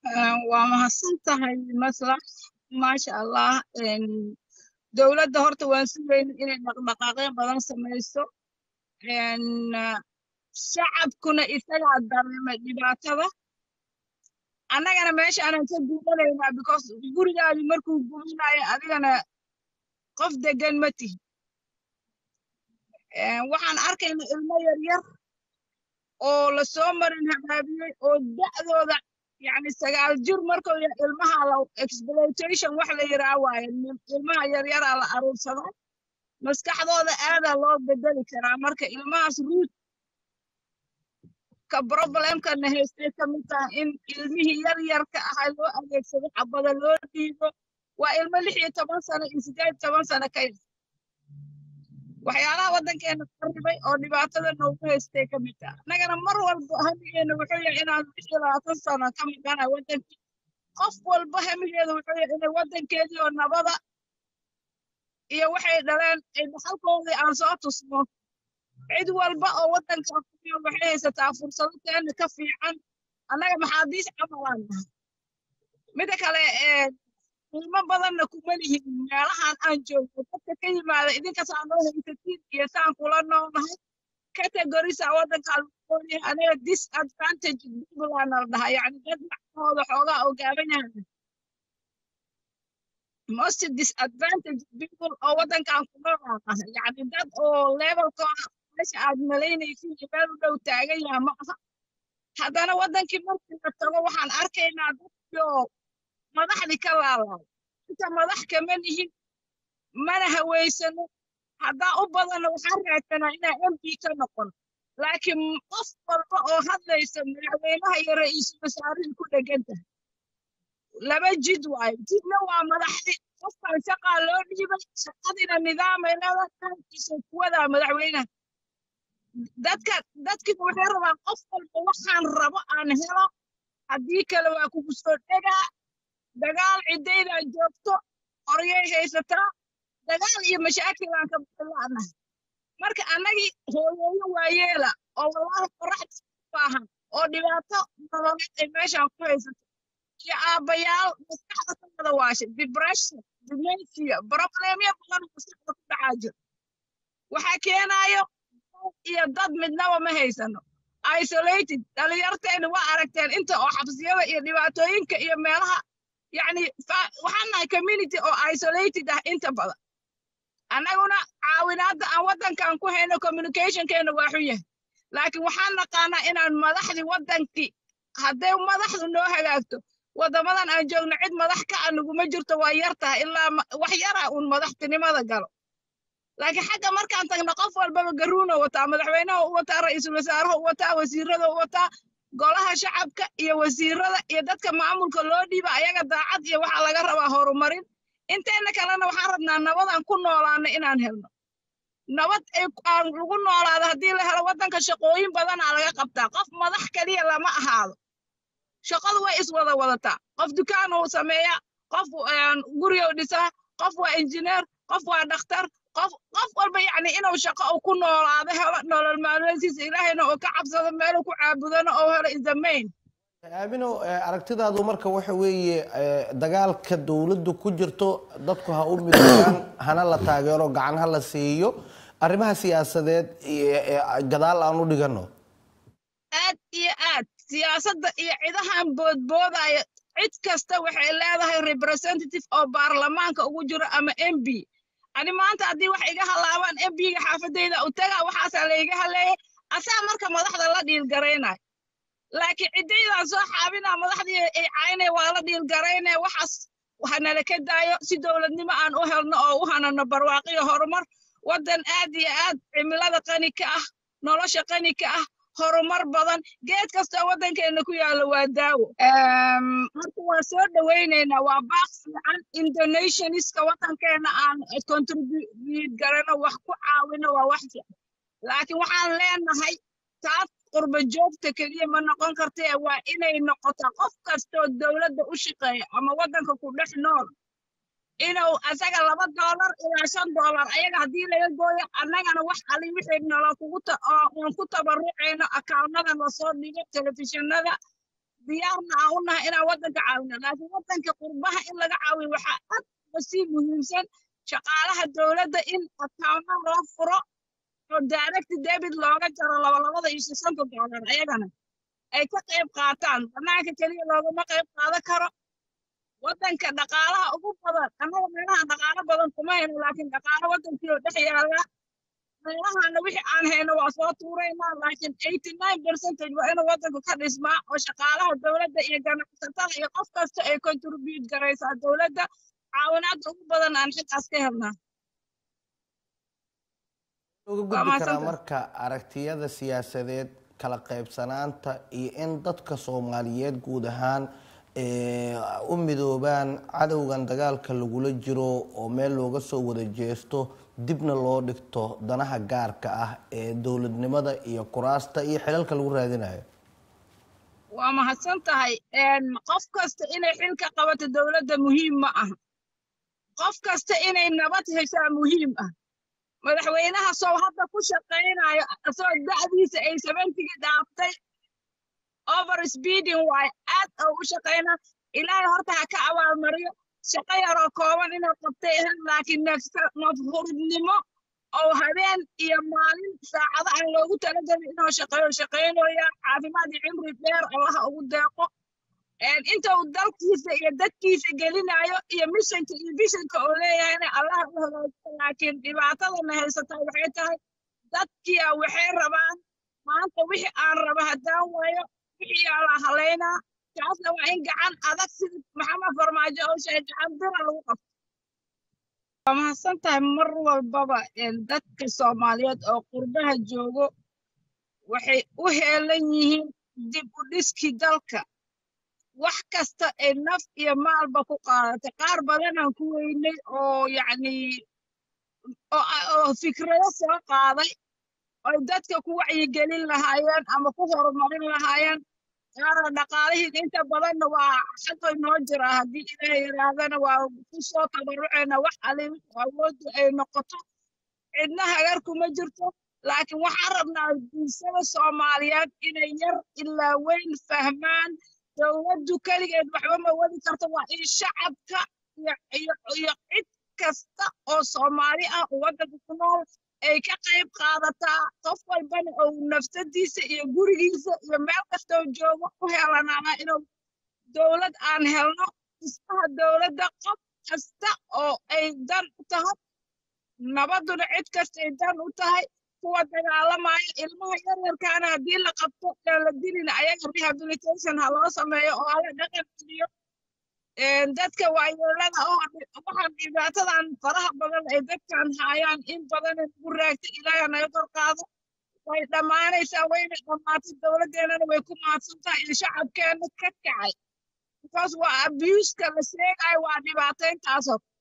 waa mahadsan tahay maslax maasha allah dowladda horta waan sugayna inay dhaqdhaqaaqyo badan samayso shacabkuna isagaa dareemay dhibaatada annagana meesha aanan ka guuranaynaa because gurigaadi markuu gurinayo adigana qof degan ma tihi waxaan arkaynaa ilmo yaryar oo lasoo marin habaabiyey oo da'dooda yani sagaal jir markuu yahay ilmaha la exploitation wax la yiraa waaye ilmaha yaryaraa la aruursadaa maskaxdooda aadaa loo bedeli karaa marka ilmahaas ruud ka problemkana haystay ka mid taha in ilmihii yaryarka ahaa loo adeegsado xabada loo dhiibo waa ilmo lix iyo toban sano iyo sideed toban sano ka yar waxyaalaha waddankeena qarribay oo dhibaatada noogu haystay ka mid taha annagana mar walba hamigeena wuxuu yahay inaan lix iyo labaatan sano ka maqana waddankii qof walba hamigeeda wuxuu yahay inay waddankeedii oo nabada iyo waxay dhaleen ay dhaxalkoodii aan soo tusno cid walba oo waddankaa kuyo waxay haysataa fursado teena ka fiican annaga maxaadiis camalaan nahay mida kale qiimo badanna kuma lihin meelahan aan joogno dadka ka yimaada idinkasaa noo haysatiin iyo saan kula noolnahay categorisa waddankaa lagu qoonyahay aniga disadvantage peopleana la dhahaa yacni dad macnahooda xoogaa oo gaaban yahay most disadvantage people oo waddankan ku noolaa nahay yacni dad oo levelkooda meesha aad malaynaysin iyo meel u dhow taagan yaha ma aha haddana waddankii markii la tago waxaan arkaynaa dadkioo madaxdii ka laalaay inta madax kama nihin mana haweysano haddaa u badanna waxaan raadsanaa inaa m p ka noqon laakiin qof walba oo hadlaysa madaxweynaha iyo ra'iisul wasaarihii ku dhegan tahay laba jid waayo jidna waa madaxdii qofkan shaqaa loo dhiibay shaqadiina nidaamaynada kaankiisa kuwadaa madaxweynaha dadka dadkiiba waxay rabaan qof walba waxaan rabo aan helo haddii kale waa kugu soo dhegaa dagaal ciddaydaa joogto qoryay haysataa dagaal iyo mashaakilaan ka bilaanahay marka annagii hooyooyo waayeela oo wallaahi qoraxda baahan oo dhibaato nololeed ay meeshaan ku haysato iyo aabbayaal maskaxda ka wada waashay depression dementia problemyo badan maskaxda ku dhacaa jiro waxaa keenaayo iyo dad midnaba ma haysano isolated dhalinyarteena waa aragteen inta oo xabsiyada iyo dhibaatooyinka iyo meelaha yacni waxaan nahay community oo isolated ah inta badan annaguna caawinaadda aan waddankan ku hayno communicationkeena waa xun yahay laakiin waxaan naqaanaa inaan madaxdii waddankii hadday madaxdu noo hagaagto waddamadan aan joogno cid madax ka a naguma jirto waa yar tahay ilaa wax yara uun madaxtinimada galo laakiin xagga markaan tagno qof walbaba garuuna wataa madaxweynaha u wataa ra'iisul wasaaraha u wataa wasiirada u wataa golaha shacabka iyo wasiirada iyo dadka maamulka loo dhiiba ayaga daacad iyo waxaa laga rabaa horumarin inteena kalena waxaan rabnaa nabadaan ku noolaano inaan helno nabad aan lagu noolaado haddii la helo waddanka shaqooyin badanaa laga qabtaa qof madax keliya lama ahaado shaqadu way iswada wadataa qof dukaan uu sameeyaa qof guriga dhisaa qof waa injineer qof waa dhakhtar qof qof walba yacni inuu shaqo uu ku noolaado helo nolol maalmeedkiisa ilaahayna uu ka cabsado meeluu ku caabudano oo helo is the main aamino aragtidaadu marka waxa weeye dagaalka dowladdu ku jirto dadku ha u midoobaan hana la taageero gacan ha la siiyo arrimaha siyaasadeed gadaal aan u dhigano aad iyo aad siyaasadda iyo cidahan boodboodaya cid kasta waxay leedahay representative oo baarlamaanka ugu jiro ama m b ani maanta haddii wax iga halaabaan m b-ga xaafadayda u tagaa waxaasaa layga haleeyay asaa marka madaxda la dhiilgaraynayo laakiin ciddaydan soo xaabinaa madaxdii ay caynay waa la dhiilgaraynaya waxaas hanala ka daayo si dowladnimo aan u helno oo u hanano barwaaqiyo horumar waddan aad iyo aad cimilada qani ka ah nolosha qani ka ah horumar badan geed kastoo waddankeena ku yaalla waa daawo marka waa soo dhowaynaynaa waa baaq fiican indonesianiska waddankeena aan contribute garano wax ku caawino waa wax fiican laakiin waxaan leenahay taas qurba joogta keliya ma noqon kartee waa inay noqotaa qof kastoo dowladda u shaqeeya ama waddanka ku dhex nool inuu asaga laba doolar ilaa shan doolar ayaga haddii laga gooyo annagana wax ali wixii nolo kugu aan ku tabarucayno akaawnada lasoo dhigo telefishinada diyaarna aan u nahay inaan waddanka caawino laakiin waddanka qurbaha in laga caawiyo waxaa aad uga sii muhiimsan shaqaalaha dowladda in akaawna loo furo oo direct debit looga jaro labalabada iyo shishanka doolar ayagana ay ka qayb qaataan banaanka keliya loogama qayb qaadan karo waddanka dhaqaalaha ugu badan annaga meelaha dhaqaalo badan kuma hayno laakiin dhaqaalo waddankii oo dhex yaala meelahana wixii aan hayno waa soo tuuraynaa laakiin eighty nine percentage waa inuu waddanku ka dhismaa oo shaqaalaha dowladda iyo ganacsatada iyo qof kasta ay contribute garaysaa dowladda caawinaadda ugu badan aan xilkaas ka helnaa uga gudbi karaa marka aragtiyada siyaasadeed kala qaybsanaanta iyo in dadka soomaaliyeed guud ahaan u midoobaan cadowgan dagaalka lagula jiro oo meel looga soo wada jeesto dibna loo dhigto danaha gaarka ah ee dowladnimada iyo kuraasta iyo xilalka lagu raadinayo waa mahadsan tahay qof kasta inay xil ka qabato dowladda muhiim ma aha qof kasta inay nabad heshaa muhiim ah madaxweynaha sow hadda ku shaqaynayo asoo da'diisa ay seventigii dhaaftay over speeding waayo aad oo u shaqayna ilaahay horta ha ka abaalmariyo shaqo yaroo kooban inuu qabtay ahayd laakiin nafhurnimo oo habeen iyo maalin saacado aan loogu talagelin inuu shaqeeyo shaqaynooya caafimaad iyo cimri dheer allaha ugu deeqo inta uu dalkiisa iyo dadkiisa gelinayo iyo mishanka iyo bishanka oo leeyahayna allaha u hagaajiyo laakiin dhibaatadana haysataa waxay tahay dadkiia waxay rabaan maanta wixii aan raba haddaan waayo wixii yaa la halaynaa kaasna waa in gacan adag sida maxamed farmaajo oo sheegay gacan bira lagu qabto waa mahadsan tahay mar walbaba dadka soomaaliyeed oo qurbaha joogo waxay u heelan yihiin dib u dhiskii dalka wax kasta ay naf iyo maalba ku qaadatay qaar badanaan ku weynay oo yacni oo fikrado soo qaaday oy dadka ku wacyigelin lahaayeen ama ku horumarin lahaayeen qaarna dhaqaalihii inta badanna waa xaqay noo jiraa haddii ilaahay yidhaahdana waa ku soo tabarucayna wax ali awooddu ay noqoto cidna hagar kuma jirto laakiin waxaan rabnaa bulshada soomaaliyeed inay yar ilaa weyn fahmaan dowladdu keligeed waxba ma wadi karto waa in shacabka iyo cid kasta oo soomaali ah oo waddanka ku nool ay ka qayb qaadataa qof walbana ou nafsadiisa iyo gurigiisa iyo meel kastoo joogo u helanaana inuu dowlad aan helno dhismaha dowladda qof kasta oo ay dan u tahay nabadduna cid kasta ay dan u tahay kuwa dagaalamaya ilmaha yaryarkaana haddii la qabto aan la dilin ayaga rehabilitation ha loo sameeyo oo hala dhaqan geliyo dadka waayeelada oo waxaan dhibaatadan faraha badan ay dadkan haayaan in badan ugu raagta ilaaha naga kor qaado way dhammaanaysaa wayna dhammaatay dowladdeenana way ku maadsan tahay iyo shacabkeena ka kacay because waa abuuska la sheegayo waa dhibaatayntaasoo